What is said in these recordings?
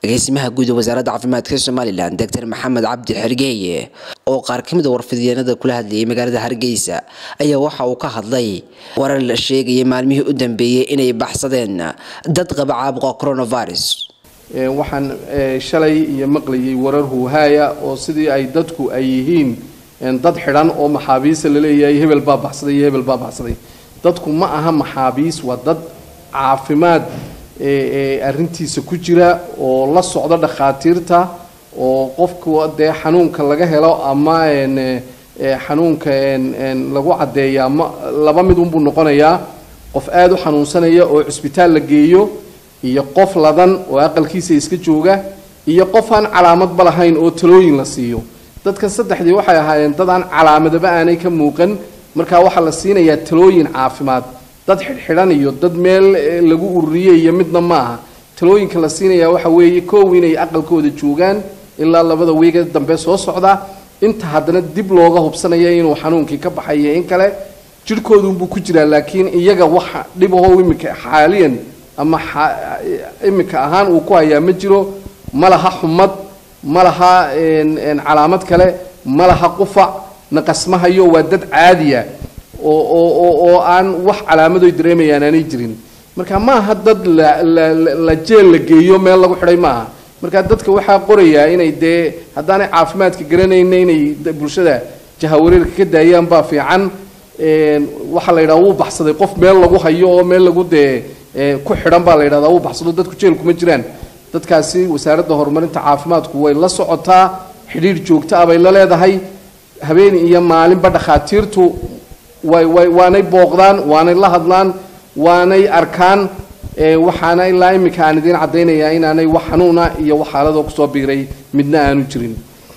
agaasimaha guud ee wasaaradda caafimaadka somalilan doctor maxamed cabdi xergeeye oo qaar ka mid a warfidyeennada kula hadlayay magaalada hargeysa ayaa waxa uu ka hadlay warar la sheegaya maalmihii u dambeeyey inay baxsadeen dad qaba caabuqa coronavirus waxaan shalay iyo maqlayay warar huuhaaya oo sidii ay dadku ay yihiin dad xidhan oo maxaabiista laleeyahay hebel baa baxsaday iyo hebel baa baxsaday dadku ma aha maxaabiis waa dad caafimaad arrintiisa ku jira oo la socda dhakhaatiirta oo qofku dee xanuunka laga helo ama xanuunka lagu caddeeyaa ma laba mid unbuu noqonayaa qof aada u xanuunsanaya oo cisbitaal la geeyo iyo qof ladan oo aqalkiisa iska jooga iyo qof aan calaamadba lahayn oo talooyin la siiyo dadkan saddexdii waxay ahaayeen dad aan calaamadaba aanay ka muuqan markaa waxaa la siinayaa talooyin caafimaad dad xidhxidhan iyo dad meel lagu ururiyey iyo midna ma aha talooyinka la siinayaa waxa weeye koow inay aqalkooda joogaan ilaa labada wiiga dambe soo socda inta haddana dib looga hubsanaya inuu xanuunkii ka baxayo in kale jirhkoodunbuu ku jiraa laakiin iyaga waxa dhibaho imika xaaliyan ama imika ahaan uu ku hayaa ma jiro ma laha xumad ma laha calaamad kale ma laha qufac naqasmahayo waa dad caadiya oo aan wax calaamadoy dareemayaan aanay jirin marka ma aha dad la jeel la geeyo meel lagu xidhay ma aha marka dadka waxaa qorayaa inay dee haddaanay caafimaadka garanayna inay bulshada jahawareerka ka daayaan baa fiican waxaa la yidhaha wuu baxsaday qof meel lagu hayo oo meel lagu dee ku xidhan baa la yidhahdaa wuu baxsado dadku jeel kuma jiraan dadkaasi wasaaradda horumarinta caafimaadku way la socotaa xidhiir joogto ah bay la leedahay habeen iyo maalinba dhakhaatiirtu way way waanay booqdaan waanay la hadlaan waanay arkaan waxaana ilaa iminka aan idiin caddaynayaa inaanay wax xanuuna iyo wax xaaladoo kusoo biiray midna aanu jirin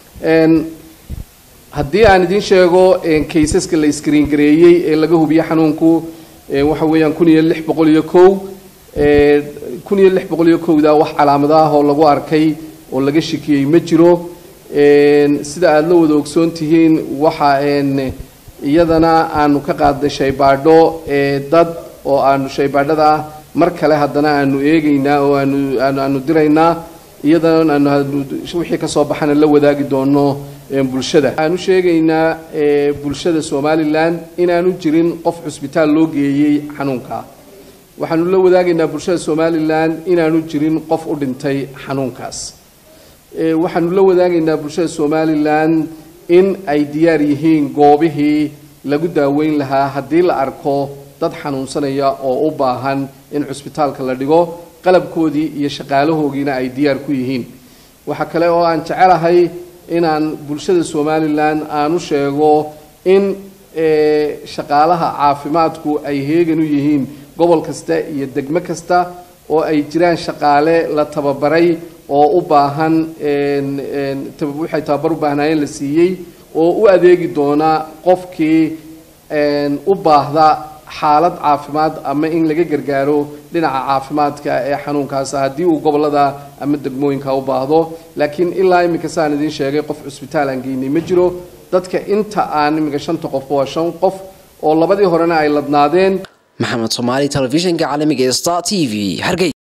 haddii aan idiin sheego kaysaska la iskriin gareeyey ee laga hubiye xanuunku waxa weeyaan kun iyo lix boqol iyo kow kun iyo lix boqol iyo kowda wax calaamado ah oo lagu arkay oo laga shikiyey ma jiro sida aada la wada ogsoon tihiin waxa iyadana aanu ka qaadnay shaybaadho dad oo aanu shaybaadhada ah mar kale haddana aanu eegaynaa oo aanu aanu diraynaa iyadana aanu wixii kasoo baxana la wadaagi doono bulshada waxaanu sheegaynaa bulshada somalilan inaanu jirin qof cusbitaal loo geeyey xanuunka waxaanu la wadaagaynaa bulshada somalilan inaanu jirin qof u dhintay xanuunkaas waxaanu la wadaagaynaa bulshada somalilan in ay diyaar yihiin goobihii lagu daaweyn lahaa haddii la arko dad xanuunsanaya oo u baahan in cusbitaalka la dhigo qalabkoodii iyo shaqaalahoogiina ay diyaar ku yihiin waxaa kale oo aan jecelahay inaan bulshada somalilan aanu sheego in shaqaalaha caafimaadku ay heegan u yihiin gobol kasta iyo degmo kasta oo ay jiraan shaqaale la tababaray oo u baahan waxay tababar u baahnaayeen la siiyey oo u adeegi doona qofkii u baahda xaalad caafimaad ama in laga gargaaro dhinaca caafimaadka ee xanuunkaas haddii uu gobolada ama degmooyinka u baahdo laakiin ilaa iminka saan idiin sheegay qof cusbitaal aan geynay ma jiro dadka inta aan iminka shanta qof waa shan qof oo labadii horena ay ladnaadeen maxamed soomaali telefishinka caalamiga ee star t v hargey